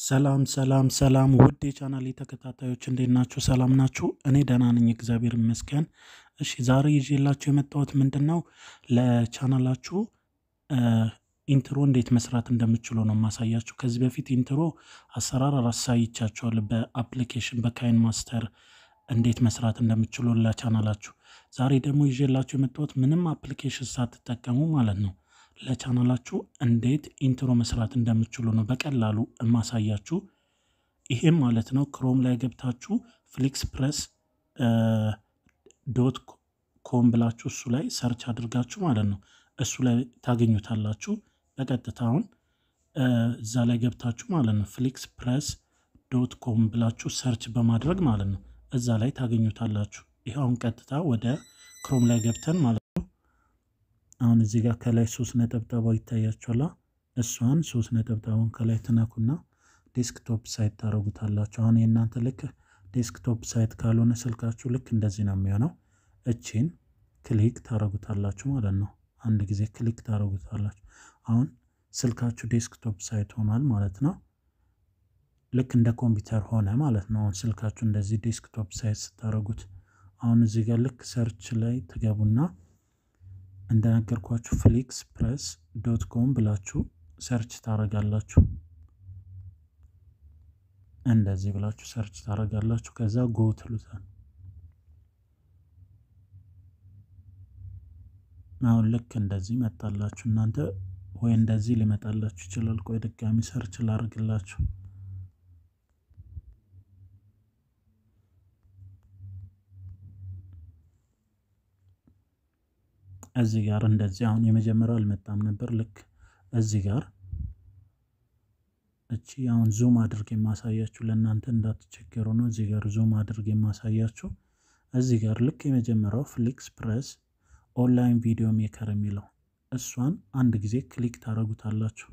ሰላም ሰላም ሰላም ውድ የቻናሌ ተከታታዮች እንዴት ናችሁ? ሰላም ናችሁ? እኔ ደህና ነኝ፣ እግዚአብሔር ይመስገን። እሺ ዛሬ ይዤላችሁ የመጣሁት ምንድን ነው ለቻናላችሁ ኢንትሮ እንዴት መስራት እንደምችሉ ነው የማሳያችሁ። ከዚህ በፊት ኢንትሮ አሰራር አሳይቻችኋለሁ በአፕሊኬሽን በካይን ማስተር እንዴት መስራት እንደምችሉ ለቻናላችሁ። ዛሬ ደግሞ ይዤላችሁ የመጣሁት ምንም አፕሊኬሽን ሳትጠቀሙ ማለት ነው ለቻናላችሁ እንዴት ኢንትሮ መስራት እንደምችሉ ነው በቀላሉ የማሳያችሁ። ይሄም ማለት ነው ክሮም ላይ ገብታችሁ ፍሊክስ ፕረስ ዶት ኮም ብላችሁ እሱ ላይ ሰርች አድርጋችሁ ማለት ነው እሱ ላይ ታገኙታላችሁ። በቀጥታ አሁን እዛ ላይ ገብታችሁ ማለት ነው ፍሊክስ ፕረስ ዶት ኮም ብላችሁ ሰርች በማድረግ ማለት ነው እዛ ላይ ታገኙታላችሁ። ይህ አሁን ቀጥታ ወደ ክሮም ላይ ገብተን ማለት ነው አሁን እዚህ ጋር ከላይ ሶስት ነጠብጣባ ይታያችኋላ። እሷን ሶስት ነጠብጣቡን ከላይ ትነኩና ዴስክቶፕ ሳይት ታደረጉታላችሁ። አሁን የእናንተ ልክ ዴስክቶፕ ሳይት ካልሆነ ስልካችሁ ልክ እንደዚህ ነው የሚሆነው። እቺን ክሊክ ታደረጉታላችሁ ማለት ነው። አንድ ጊዜ ክሊክ ታደረጉታላችሁ። አሁን ስልካችሁ ዴስክቶፕ ሳይት ሆኗል ማለት ነው። ልክ እንደ ኮምፒውተር ሆነ ማለት ነው። አሁን ስልካችሁ እንደዚህ ዴስክቶፕ ሳይት ስታደረጉት አሁን እዚህ ጋር ልክ ሰርች ላይ ትገቡና እንደነገርኳችሁ ፍሊክስ ፕረስ ዶት ኮም ብላችሁ ሰርች ታደርጋላችሁ። እንደዚህ ብላችሁ ሰርች ታደርጋላችሁ። ከዛ ጎ ትሉታል። አሁን ልክ እንደዚህ መጣላችሁ። እናንተ ወይ እንደዚህ ሊመጣላችሁ ይችላል። ቆይ ድጋሚ ሰርች ላደርግላችሁ። እዚህ ጋር እንደዚህ አሁን የመጀመሪያው አልመጣም ነበር። ልክ እዚህ ጋር እቺ አሁን ዙም አድርግ የማሳያችሁ ለእናንተ እንዳትቸገሩ ነው። እዚህ ጋር ዙም አድርግ የማሳያችሁ እዚህ ጋር ልክ የመጀመሪያው ፍሊክስ ፕረስ ኦንላይን ቪዲዮ ሜከር የሚለው እሷን አንድ ጊዜ ክሊክ ታደረጉታላችሁ።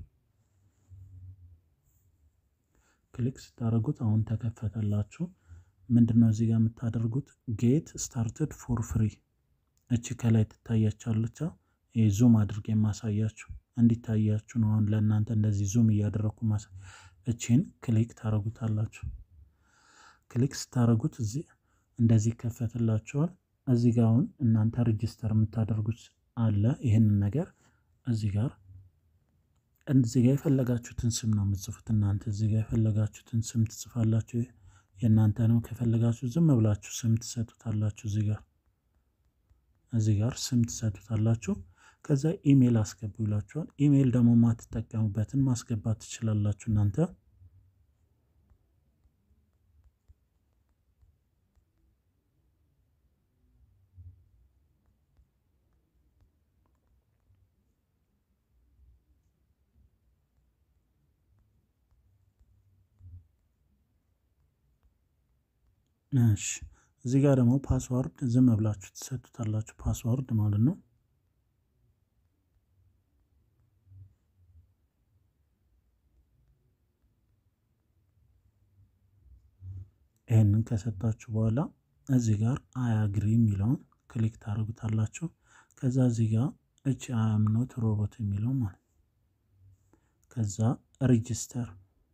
ክሊክ ስታደረጉት አሁን ተከፈተላችሁ። ምንድን ነው እዚህ ጋር የምታደርጉት ጌት ስታርትድ ፎር ፍሪ እቺ ከላይ ትታያቻለች። ይህ ዙም አድርጌ የማሳያችሁ እንዲታያችሁ ነው። አሁን ለእናንተ እንደዚህ ዙም እያደረግኩ ማሳ እቺን ክሊክ ታደረጉታላችሁ። ክሊክ ስታደረጉት እዚህ እንደዚህ ይከፈትላችኋል። እዚህ ጋር አሁን እናንተ ሬጅስተር የምታደርጉት አለ። ይህንን ነገር እዚህ ጋር እዚህ ጋር የፈለጋችሁትን ስም ነው የምትጽፉት እናንተ እዚህ ጋር የፈለጋችሁትን ስም ትጽፋላችሁ። የእናንተ ነው። ከፈለጋችሁ ዝም ብላችሁ ስም ትሰጡታላችሁ እዚህ ጋር እዚህ ጋር ስም ትሰጡታላችሁ። ከዛ ኢሜይል አስገቡ ይላችኋል። ኢሜይል ደግሞ ማትጠቀሙበትን ማስገባት ትችላላችሁ እናንተ። እሺ እዚህ ጋር ደግሞ ፓስዋርድ ዝም ብላችሁ ትሰጡታላችሁ። ፓስዋርድ ማለት ነው። ይህንን ከሰጣችሁ በኋላ እዚህ ጋር አያግሪ የሚለውን ክሊክ ታደርጉታላችሁ። ከዛ እዚህ ጋር እቺ አያምኖት ሮቦት የሚለው ማለት ከዛ ሬጅስተር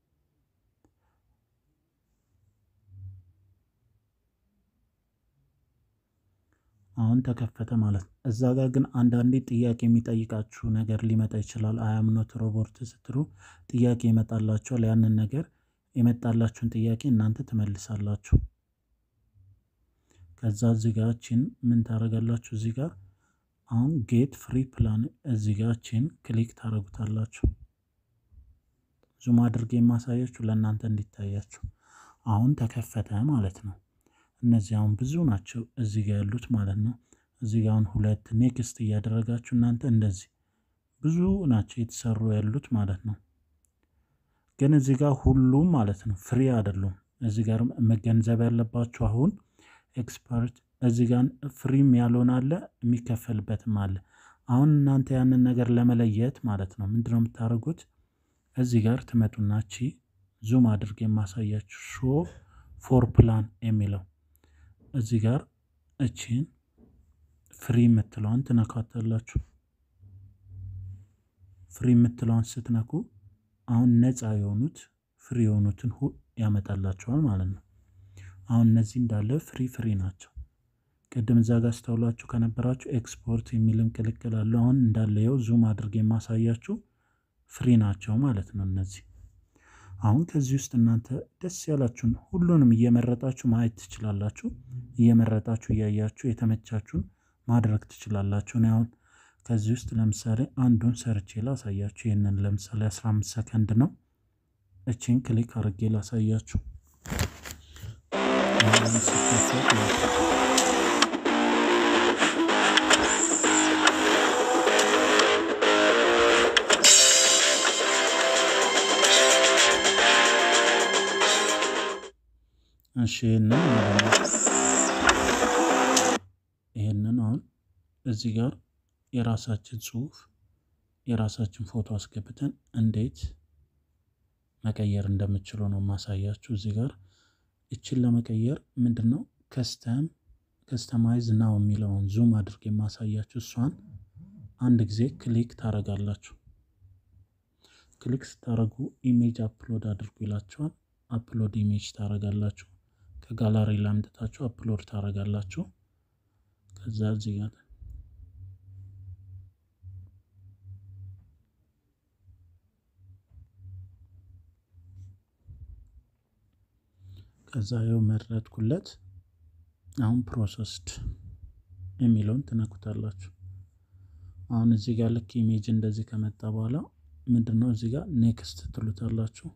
አሁን ተከፈተ ማለት ነው። እዛ ጋር ግን አንዳንዴ ጥያቄ የሚጠይቃችሁ ነገር ሊመጣ ይችላል። አያምኖት ሮቦርት ስትሉ ጥያቄ ይመጣላችኋል። ያንን ነገር የመጣላችሁን ጥያቄ እናንተ ትመልሳላችሁ። ከዛ እዚህ ጋር ቺን ምን ታደርጋላችሁ? እዚህ ጋር አሁን ጌት ፍሪ ፕላን እዚህ ጋር ቺን ክሊክ ታደርጉታላችሁ። ዙም አድርጌ የማሳያችሁ ለእናንተ እንዲታያችሁ። አሁን ተከፈተ ማለት ነው። እነዚህ አሁን ብዙ ናቸው እዚህ ጋር ያሉት ማለት ነው። እዚህ ጋር አሁን ሁለት ኔክስት እያደረጋችሁ እናንተ እንደዚህ ብዙ ናቸው የተሰሩ ያሉት ማለት ነው። ግን እዚህ ጋር ሁሉም ማለት ነው ፍሪ አይደሉም። እዚህ ጋር መገንዘብ ያለባችሁ አሁን ኤክስፐርት እዚህ ጋር ፍሪም ያልሆነ አለ የሚከፈልበትም አለ። አሁን እናንተ ያንን ነገር ለመለየት ማለት ነው ምንድነው የምታደርጉት? እዚህ ጋር ትመጡና ቺ ዙም አድርጌ የማሳያችሁ ሾ ፎር ፕላን የሚለው እዚህ ጋር እቺን ፍሪ የምትለዋን ትነካታላችሁ። ፍሪ የምትለዋን ስትነኩ አሁን ነፃ የሆኑት ፍሪ የሆኑትን ያመጣላቸዋል ማለት ነው። አሁን እነዚህ እንዳለ ፍሪ ፍሪ ናቸው። ቅድም እዛ ጋር አስተውላችሁ ከነበራችሁ ኤክስፖርት የሚልም ቅልቅል አለው። አሁን እንዳለ ይኸው ዙም አድርጌ የማሳያችሁ ፍሪ ናቸው ማለት ነው እነዚህ አሁን ከዚህ ውስጥ እናንተ ደስ ያላችሁን ሁሉንም እየመረጣችሁ ማየት ትችላላችሁ። እየመረጣችሁ እያያችሁ የተመቻችሁን ማድረግ ትችላላችሁ። እኔ አሁን ከዚህ ውስጥ ለምሳሌ አንዱን ሰርቼ ላሳያችሁ። ይህንን ለምሳሌ 15 ሰከንድ ነው። እቺን ክሊክ አድርጌ ላሳያችሁ። እሺ ይህንን ይህንን አሁን እዚህ ጋር የራሳችን ጽሁፍ የራሳችን ፎቶ አስገብተን እንዴት መቀየር እንደምችሉ ነው ማሳያችሁ። እዚህ ጋር እችን ለመቀየር ምንድን ነው ከስተም ከስተማይዝ ናው የሚለውን ዙም አድርጌ የማሳያችሁ እሷን አንድ ጊዜ ክሊክ ታረጋላችሁ። ክሊክ ስታደረጉ ኢሜጅ አፕሎድ አድርጉ ይላችኋል። አፕሎድ ኢሜጅ ታረጋላችሁ። ከጋላሪ ላምጥታችሁ አፕሎድ ታረጋላችሁ። ከዛ እዚህ ጋር ከዛ ይኸው መረጥኩለት። አሁን ፕሮሰስድ የሚለውን ትነኩታላችሁ። አሁን እዚህ ጋር ልክ ኢሜጅ እንደዚህ ከመጣ በኋላ ምንድን ነው እዚህ ጋር ኔክስት ትሉታላችሁ።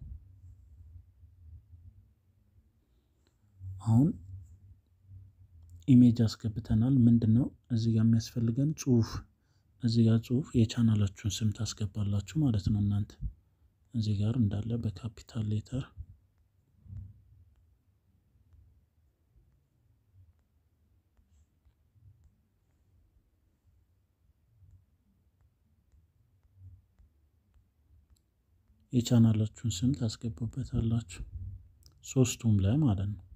አሁን ኢሜጅ አስገብተናል። ምንድን ነው እዚህ ጋር የሚያስፈልገን ጽሁፍ፣ እዚህ ጋር ጽሁፍ የቻናላችሁን ስም ታስገባላችሁ ማለት ነው። እናንተ እዚህ ጋር እንዳለ በካፒታል ሌተር የቻናላችሁን ስም ታስገቡበታላችሁ ሶስቱም ላይ ማለት ነው።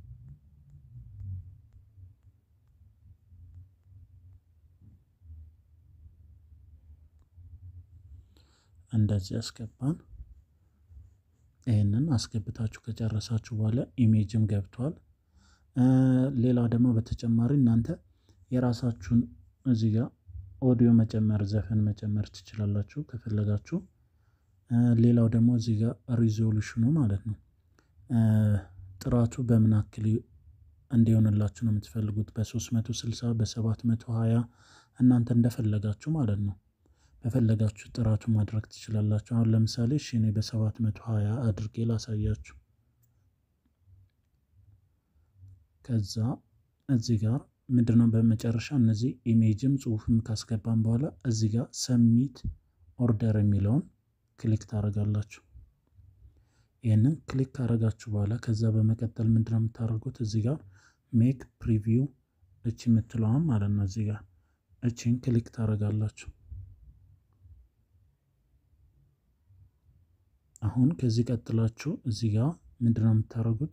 እንደዚህ አስገባን። ይህንን አስገብታችሁ ከጨረሳችሁ በኋላ ኢሜጅም ገብቷል። ሌላ ደግሞ በተጨማሪ እናንተ የራሳችሁን እዚህ ጋር ኦዲዮ መጨመር፣ ዘፈን መጨመር ትችላላችሁ ከፈለጋችሁ። ሌላው ደግሞ እዚህ ጋር ሪዞሉሽኑ ማለት ነው ጥራቱ በምን አክል እንዲሆንላችሁ ነው የምትፈልጉት፣ በ360 በ720 እናንተ እንደፈለጋችሁ ማለት ነው። በፈለጋችሁ ጥራቱ ማድረግ ትችላላችሁ። አሁን ለምሳሌ እሺ እኔ በ720 አድርጌ ላሳያችሁ። ከዛ እዚህ ጋር ምንድነው በመጨረሻ እነዚህ ኢሜጅም ጽሁፍም ካስገባን በኋላ እዚህ ጋር ሰሚት ኦርደር የሚለውን ክሊክ ታደርጋላችሁ። ይህንን ክሊክ ካደረጋችሁ በኋላ ከዛ በመቀጠል ምንድነው የምታደርጉት እዚህ ጋር ሜክ ፕሪቪው እቺ የምትለዋን ማለት ነው እዚህ ጋር እቺን ክሊክ ታደርጋላችሁ። አሁን ከዚህ ቀጥላችሁ እዚህ ጋር ምንድነው የምታደርጉት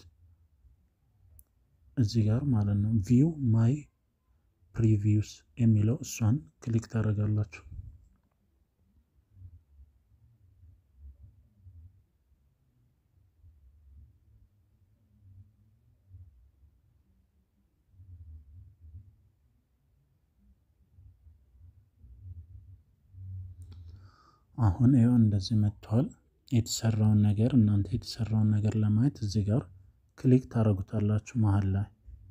እዚህ ጋር ማለት ነው ቪው ማይ ፕሪቪውስ የሚለው እሷን ክሊክ ታደርጋላችሁ። አሁን ይኸው እንደዚህ መጥቷል። የተሰራውን ነገር እናንተ የተሰራውን ነገር ለማየት እዚህ ጋር ክሊክ ታደርጉታላችሁ። መሀል ላይ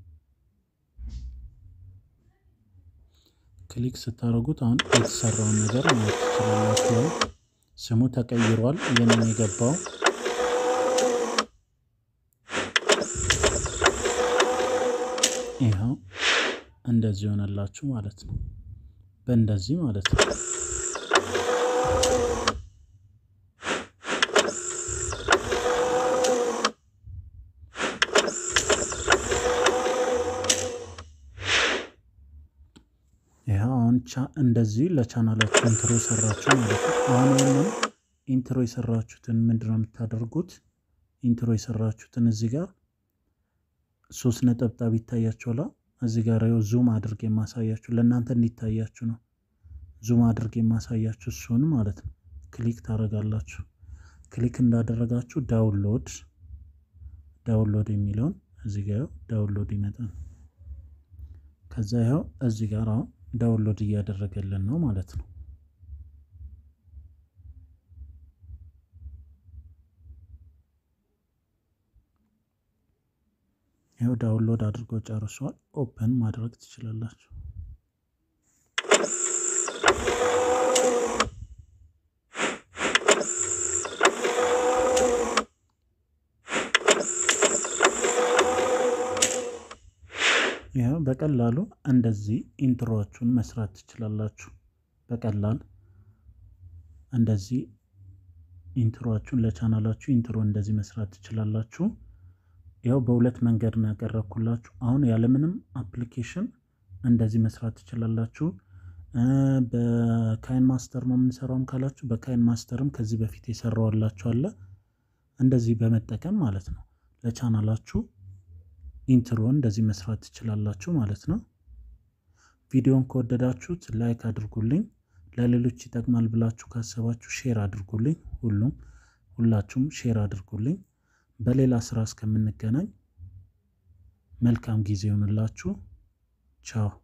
ክሊክ ስታደርጉት አሁን የተሰራውን ነገር ማየት ትችላላችሁ። ስሙ ተቀይሯል። የምን የገባው ይኸው እንደዚህ ሆነላችሁ ማለት ነው። በእንደዚህ ማለት ነው። አሁን እንደዚህ ለቻናላችሁ ኢንትሮ የሰራችሁ ማለት ነው። አሁን ይህንን ኢንትሮ የሰራችሁትን ምንድነው የምታደርጉት? ኢንትሮ የሰራችሁትን እዚህ ጋር ሶስት ነጠብጣብ ይታያችኋል። እዚህ ጋር ይኸው ዙም አድርጌ የማሳያችሁ ለእናንተ እንዲታያችሁ ነው። ዙም አድርጌ የማሳያችሁ እሱን ማለት ነው። ክሊክ ታደርጋላችሁ። ክሊክ እንዳደረጋችሁ ዳውንሎድ ዳውንሎድ የሚለውን እዚህ ጋር ዳውንሎድ ይመጣል። ከዛ ይኸው እዚህ ጋር አሁን ዳውንሎድ እያደረገልን ነው ማለት ነው። ይኸው ዳውንሎድ አድርጎ ጨርሷል። ኦፕን ማድረግ ትችላላችሁ። ይኸው በቀላሉ እንደዚህ ኢንትሮዎቹን መስራት ትችላላችሁ። በቀላል እንደዚህ ኢንትሮዎቹን ለቻናላችሁ ኢንትሮ እንደዚህ መስራት ትችላላችሁ። ያው በሁለት መንገድ ነው ያቀረብኩላችሁ። አሁን ያለምንም አፕሊኬሽን እንደዚህ መስራት ትችላላችሁ። በካይን ማስተር ነው የምንሰራውም ካላችሁ በካይን ማስተርም ከዚህ በፊት የሰራዋላችሁ አለ። እንደዚህ በመጠቀም ማለት ነው ለቻናላችሁ ኢንትሮ እንደዚህ መስራት ትችላላችሁ ማለት ነው። ቪዲዮን ከወደዳችሁት ላይክ አድርጉልኝ። ለሌሎች ይጠቅማል ብላችሁ ካሰባችሁ ሼር አድርጉልኝ። ሁሉም ሁላችሁም ሼር አድርጉልኝ። በሌላ ስራ እስከምንገናኝ መልካም ጊዜ ይሆንላችሁ። ቻው